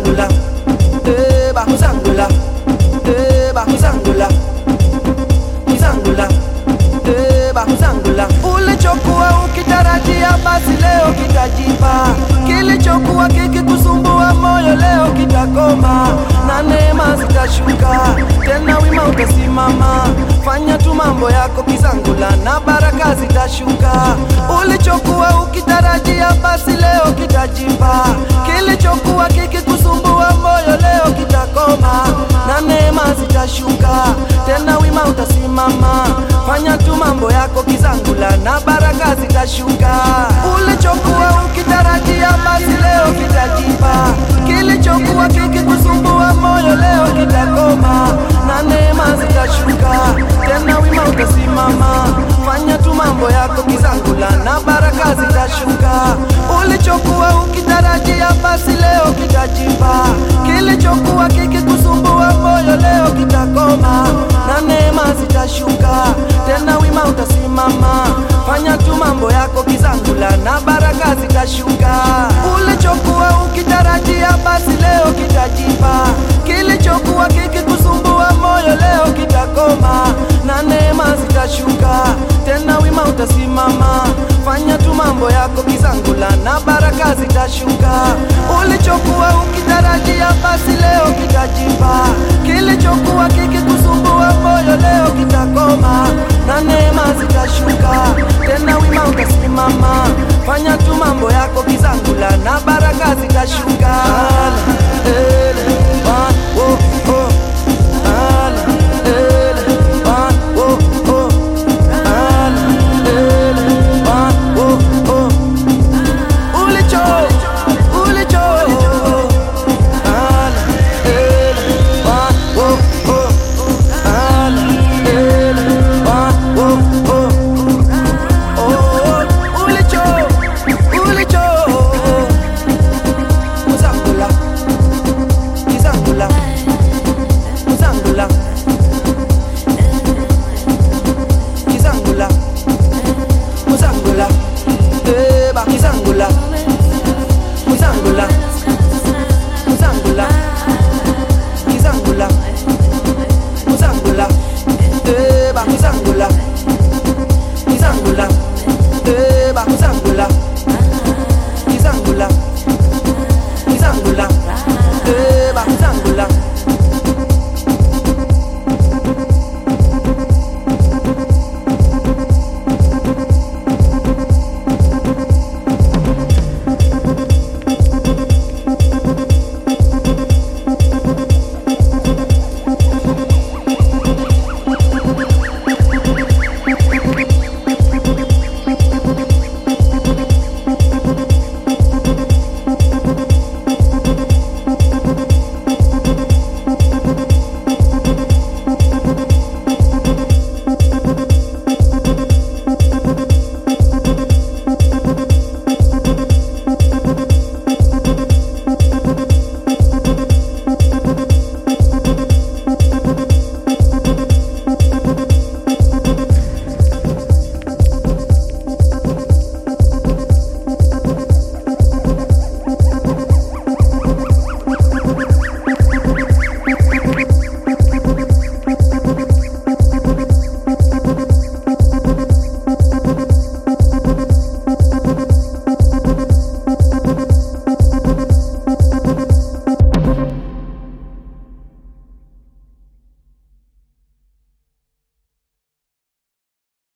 Mzangula, eba Mzangula, eba Mzangula, Mzangula, eba Mzangula. Ulichokuwa ukitarajia basi leo kitajipa, kilichokuwa kikikusumbua moyo leo kitakoma, na neema zitashuka tena, wima utasimama. Fanya tu mambo yako Kizangula, na baraka zitashuka. Ulichokuwa ukitarajia basi leo kitajipa, kilichokuwa kikikusumbua moyo leo kitakoma, na neema zitashuka tena, wima utasimama. Fanya tu mambo yako Kizangula, na baraka zitashuka. Ulichokuwa ukitarajia basi leo kitajipa, kilichokuwa kikikusumbua moyo leo kitakoma, na neema zitashuka tena, wima utasimama. Fanya tu mambo yako Kizangula, na baraka zitashuka. Ulichokuwa ukitarajia basi leo kitajipa, kilichokuwa kikikusumbua moyo leo kitakoma, na neema zitashuka tena, wima utasimama. Fanya tu mambo yako Kizangula, na baraka zitashuka. Ulichokuwa ukitarajia basi leo kitajipa, kilichokuwa kikikusumbua moyo leo kitakoma, na neema zitashuka tena, wima utasimama. Fanya tu mambo yako Kizangula, na baraka zitashuka. Ulichokuwa ukitarajia basi leo kitajipa, kilichokuwa kikikusumbua moyo leo kitakoma, na neema zitashuka tena, wima utasimama. Fanya tu mambo yako Kizangula, na baraka zitashuka.